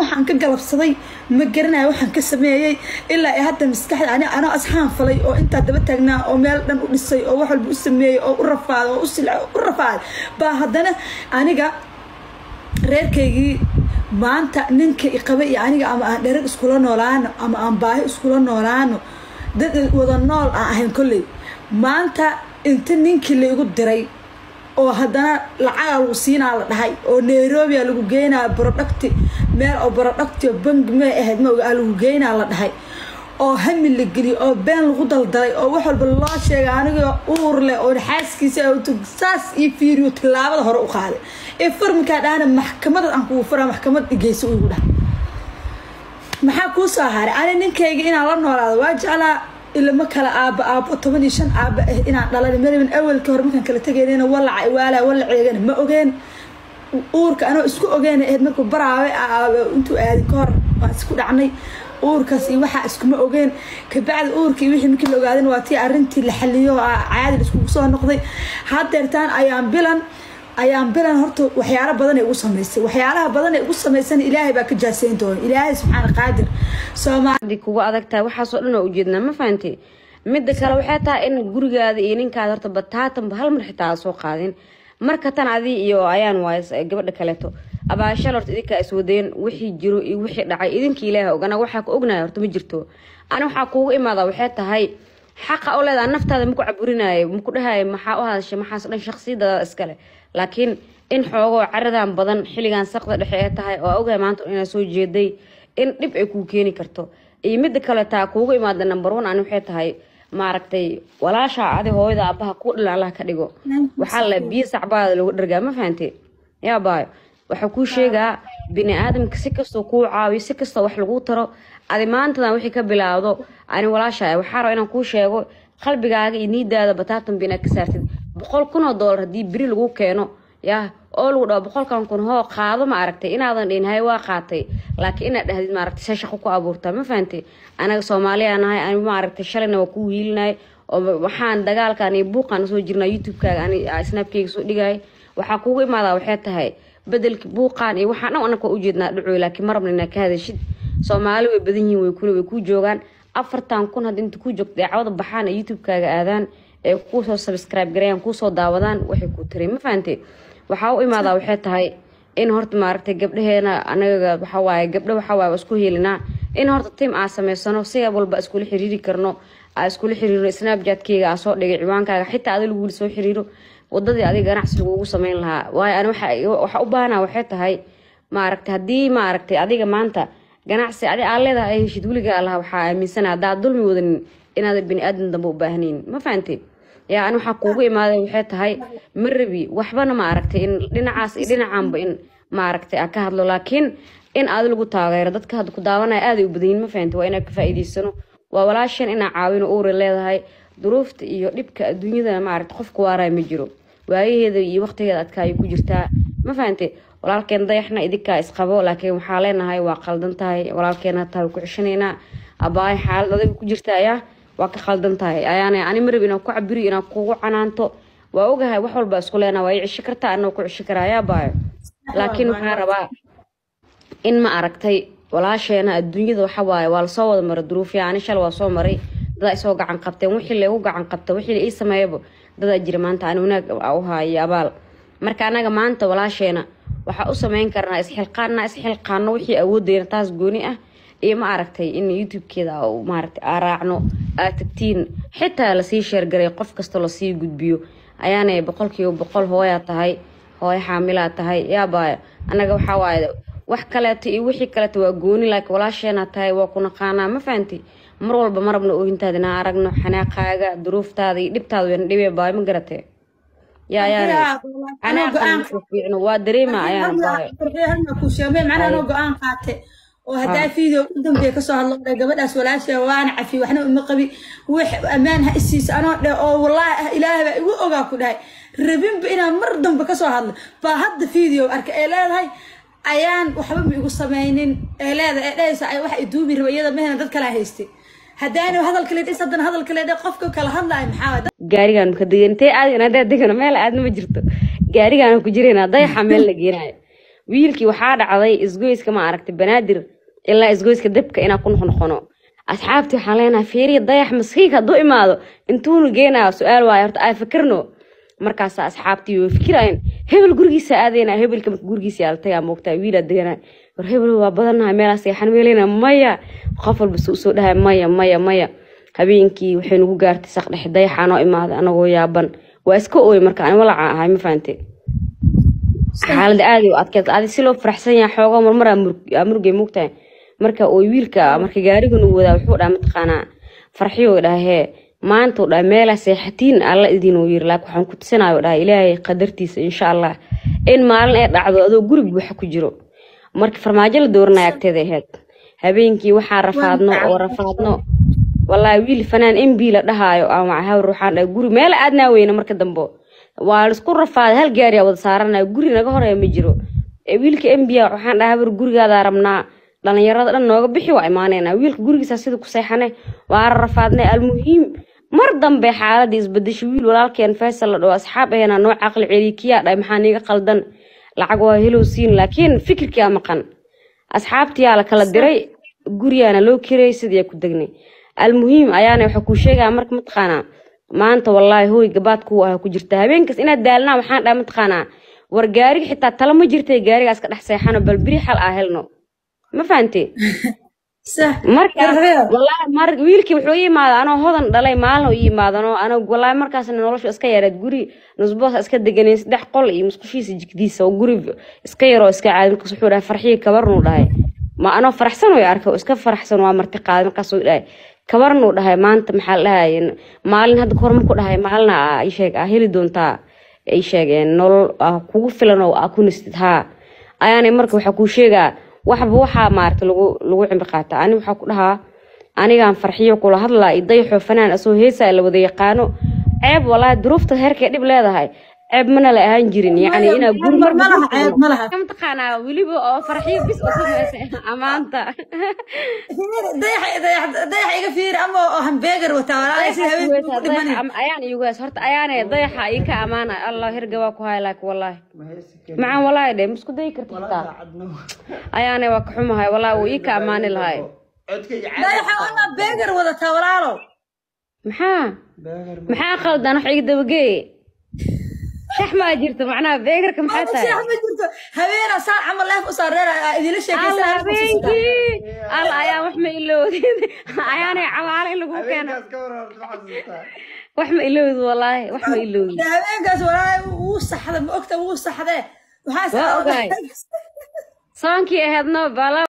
waxaan ka galabsaday ma garanayo waxaan ka sameeyey ilaa ay hadda maskaxda ani anoo asxaan falay oo intaa daba taagnaa oo meel dhan u dhisay oo wax walba u sameeyey oo u rafaaday oo u silcay oo u rafaaday baa haddana aniga reerkaygii maanta ninka iqaba iyo aniga ama aan dherag iskula noolaano ama aan baahi iskula noolaano dad wada nool aan ahayn kolley maanta inta ninkii laigu diray oo haddana lacagaa lagu siinaa la dhahay oo nairobia lagu geynaa producti meel oo producti oo bangi may ahayd maoga lagu geynaa la dhahay oo hami la geliyo oo been lagu daldalay oo wax walba loo sheegay anigoo uur leh oo xaaskiisa saas iyo fiiriyo tillaabada hore u qaaday ee farminkaa dhahana maxkamada aan kugu fura maxkamad dhigeysa ugu dhahay maxaa kuu soo haray ani ninkayga inaan la noolaado waa jeclaa ilama kala aaba aabo toban iyo shan aaba ah inaan dhalan marabin awalka hore markaan kala tegaynayna walaca waala walaceegana ma ogeen uurka anoo isku ogeena ahayd markuu baraawe intuu aadi ka hor waan isku dhacnay uurkaas iyo waxaa iskuma ogeen kabacdi uurka iyo wixii markii la ogaadana waa tii arrintii la xaliyo caadi la iskugu soo noqday haddeertaan ayaan bilan ayaan bilan horta waxyaalo badan ay ugu samaysay waxyaalaha badan ay ugu samaysan ilaahay baa ka jaaseyn doona ilaahay subxaana qaadir soomaali kugu adag tahay waxaasoo dhan oo ujeednaa ma fahanti midda kale waxay tahay in gurigaada iyo ninkaada horta bataatanba hal mar xitaa aa soo qaadin marka tan adii iyo ayaan waayes gabadha kaleeto abaashal horta idinkaa iswadeen wixii jiro iyo wixii dhacay idinka ilaaha og anaga waxaa ku ognaya horta ma jirto ani waxaa kuugu imaada waxay tahay xaqa u leedaha naftaada maku caburinaayo maku dhahayo maxaa u hadashay maxaas dhan shaksiyadada iskale laakiin in xoogoo caradan badan xilligan saqda dhexe ee tahay oo ogahay maanta inaa soo jeeday in dhib ay kuu keeni karto iyo midda kale taa kuugu imaada number one ani waxay tahay maaragtay walaasha adi hooyada aabaha kuu dhilan allah ka dhigo waxaa la biyo sacbaada lagu dhargaa ma fahante yaa baayo waxaa kuu sheegaa bini aadamka si kastoo kuu caawiyo si kastoo wax laguu taro adi maantadan wixii ka bilaawdo ani walaasha waxaa raba inaan kuu sheego qalbigaaga iyo niidaada bataatan ba inaad ka saartid boqol kun oo doolar haddii beri lagu keeno yaa oo lagu dhaho boqolkan kun hoo qaado ma aragtay inaadan dhihin hay waa qaatay laakiin inaad dhahdid maaragtay se shaqo ku abuurtaa ma fahantay anaga soomaaliya nahay ani maaragtay shalayna waa kuu hiilinay oo waxaan dagaalkan iyo buuqaan usoo jirnaa youtube-kaaga ani snapkeyga soo dhigay waxaa kugu imaadaa waxay tahay bedelki buuqaan iyo waxaan dhan anaka waa ujeednaa dhacoy laakiin ma rabna inaad ka hadashid soomaali way badan yihiin way kule way kuu joogaan afartan kun hadda inta kuu joogta daacwada baxaan ee youtube-kaaga aadaan ee kuusoo subscribe gareeyaan kuusoo daawadaan waxay kuu tiri ma fahantay waxaa u imaadaa waxay tahay in horta maaragtay gabdhaheena anaga waxawaaye gabdho waxawaaye waa isku heelinaa in horta tim aa samaysano si walba iskula xiriiri karno aa iskula xiriiro snapjatkeyga aa soo dhigay ciwaankaaga xitaa adi laguuli soo xiriiro wadadii adiga ganacsi lagugu sameyn lahaa waayo ani waxa u baahanaa waxay tahay maaragtay haddii maaragtay adiga maanta ganacsi adi aa leedahay ay heshid weligaa laha waxaa aaminsana haddaad dulmi wadanin inaada bini aadan dambe u baahnayn ma fahantay yaa ani waxaa kuugu imaaday waxay tahay ma rabi waxbana ma aragtay in dhinacaas iyo dhinacaanba in maaragtay a ka hadlo laakiin in aadi lagu taageero dadka hadda ku daawanaya aaday u badanyiin ma fahantay waa inaa ka faa'iidaysano waa walaashan inaa caawino uura leedahay duruufta iyo dhibka adduunyada maaragtay qofku waaraya ma jiro waayaheeda iyo waqtigeeda adkaayay ku jirtaa ma fahantay walaalkeen dayaxna idinkaa isqabo laakiin waxaa leenahay waa qaldan tahay walaalkeena tahay ku ceshanaynaa abaay xaalad adiga ku jirta ayaa waa ka khaldan tahay ayaana ani marab inaan ku cabiriyo inaan kugu canaanto waa ogahay wax walba isku leenaa waa i ceshi kartaa anoo ku ceshi karaa yaa baayo laakiin waxaan rabaa in ma aragtay walaasheena adduunyada waxa waaye waa lasoo wada maray duruufya ani shal waa soo maray dadaa isoo gacan qabteen wixii laygu gacan qabta wixii ii sameeyaba dadaa jira maanta ani wanaag u haayo abaal marka anaga maanta walaasheena waxaa u sameyn karnaa isxilqaana isxilqaano wixii awoodeyna taas gooni ah iyo ma aragtay in youtube-keeda maaragtay aa raacno aad tagtiin xitaa lasii sheergaray qof kasta lasii gudbiyo ayaanay boqolkiiba boqol hooyaa tahay hooyo xaamilaa tahay yaabaayo annaga waxaa waaye wax kaleeto iyo wixii kaleeto waa gooni laakiin walaasheenaa tahay waa ku naqaanaa ma fahanti mar walba ma rabno oohintaada inaan aragno xanaaqaaga duruuftaada iyo dhibtaada wayna dhibee baayo ma garatee yaa ayaana xanaaqan waa dareema ayaana baayo macnaha anoo go-aan qaate oo haddaa video u dambeeya kasoo hadlo dhe gabadhaas walaasha waana cafi waxna uma qabi wax ammaan ha isiisa anoo dheh oo wallaahi ah ilaahay baa igu ogaa ku dhahay rabinba inaan mar dambe kasoo hadlo baa hadda video arka ee leedahay ayaan waxba ma igu sameynin ee leedahay ee dhehaysa ay waxa iduubi raba iyada mahena dad kala haystay haddaana hadalka le dhis haddana hadalka le dhe qofka kala hadlaayo maxaa gaarigaan ka degan intee aadin haddaa degano meel aadna ma jirto gaarigaan ku jirayna dayaxa meel la geenayo wiilkii waxaa dhacday isgoyska ma aragtay banaadir ilaa isgoyska dabka inaa ku noqnoqono asxaabtii waxaan leenahay fiiriya dayax maskiinka hadduu imaado intuunu geenaya su-aal waayo horta ay fikirno markaasa asxaabtii way fikirayeen hebel gurigiisa aadayna hebelka marka gurigiisa yaala tagaa moogtaa wiilaa deganaa war hebel waa badanahay meelaa seexan meelena maya qof walba su usoo dhahay maya maya maya habeenkii waxay nagu gaartay saqdhexe dayaxaa noo imaaday anagoo yaaban waa iska ooy marka ani walacaa ahay ma fahante xaaladda aad u adkeed adi si loo faraxsan yahay xoogoo marmar aa murugay moogtahay marka ooy wiilka marka gaarigan uu wadaa wuxuu dhaha mataqaanaa farxiyo dhahee maanta u dhaha meelaa seexatiin alla idin uu yiri laakiin waxaan ku tusinayo dhaha ilaahay qadartiisa insha allah in maalin ay dhacdo adoo guri buuxa ku jiro marka farmaajo la dooranaya agteeda ahayd habeenkii waxaa rafaadno oo rafaadno wallaahi wiil fanaan mb la dhahaayo aan wacahawr waxaan dhahay guri meel aadnaa weyna marka dambe waa laisku rafaaday hal gaari aa wada saaranaya guri naga horeeya ma jiro ee wiilka mb waxaan dhahay hawr gurigaadaa rabnaa dhalinyarada dhan nooga bixi waa imaanayna wiilka gurigiisa sida ku seexane waa rafaadnay almuhiim mar dambe xaaladii isbedeshay wiil walaalkeen faysal la dhaho asxaab aheenaa noo caqli celiy kiyaa dhahay maxaa niiga qaldan lacag waa helow siin laakiin fikirkiyaa maqan asxaabtiyaa la kala diray guriyaana loo kirayay sidii ku degnay almuhiim ayaana waxaa kuu sheegaya marka mataqaanaa maanta wallaahi hooy gabaad kuwa ah ku jirta habeenkaas inaad daalnaa waxaan dhahay mataqaanaa war gaariga xitaa tala ma jirtay gaarigaas ka dhex seexano bal biri xal aa helno ma fahantee marka wallaahi mar wiilkii wuxuu ii imaaday anoo hodan dhalay maalin uu ii imaadanoo ana wallaahi markaasna noloshu iska yareed guri nusboos iska deganay saddex qol iyo musqushiisa jigdiisa oo guri iska yaroo iska caadi markaas wuxuu dhahay farxiyo kabarnuu dhahay ma anoo faraxsan way arkay oo iska faraxsan waa marti qaaday markaas uu dhahay kabarnuu dhahay maanta maxaa la dhahay maalin hadda kahor marku dhahay maalina aa sheeg aa heli doontaa ay sheegeen nolol ah kugu filan oo aa ku nistid haa ayaanay marka waxaa kuu sheegaa waxba waxaa maarata lagu lagu cimri qaata ani waxaa ku dhahaa anigaan farxiyo kula hadlaa iyo dayaxoo fanaan asoo heesaa la wada yaqaano ceeb walaahi duruufta heerkay dhib leedahay ceeb mana la ahaan jirin yani inaa gurmataqaanaa weliba oo farxiyo bis u samaysa amaanta dayax iga fiiri ama oo hambeegar wataa ayaan igugaas horta ayaane dayaxa ii ka amaana allah herga waa ku hay laakiin wallaahi macaan wallaahi dhe masku dayi karta xitaa ayaane waa ka xumahay wallaahi wuu ii ka amaani lahay dayaxa ama beegar wadataa walaalo maxaa maxaa qaldan wax iga dabageeye shax maa jirto macnaha beegarka maxaa tahay shax ma jirto habeena saan camal leef u saareera idila alla habeenkii alla ayaan wax ma iloodin ayaanay cawaale in lagu keeno wax ma iloodi wallaahi wax ma iloodi habeenkaas walaahi wuu saxda ma ogta wuu saxdee waa ogahay soonkii ahaydno bala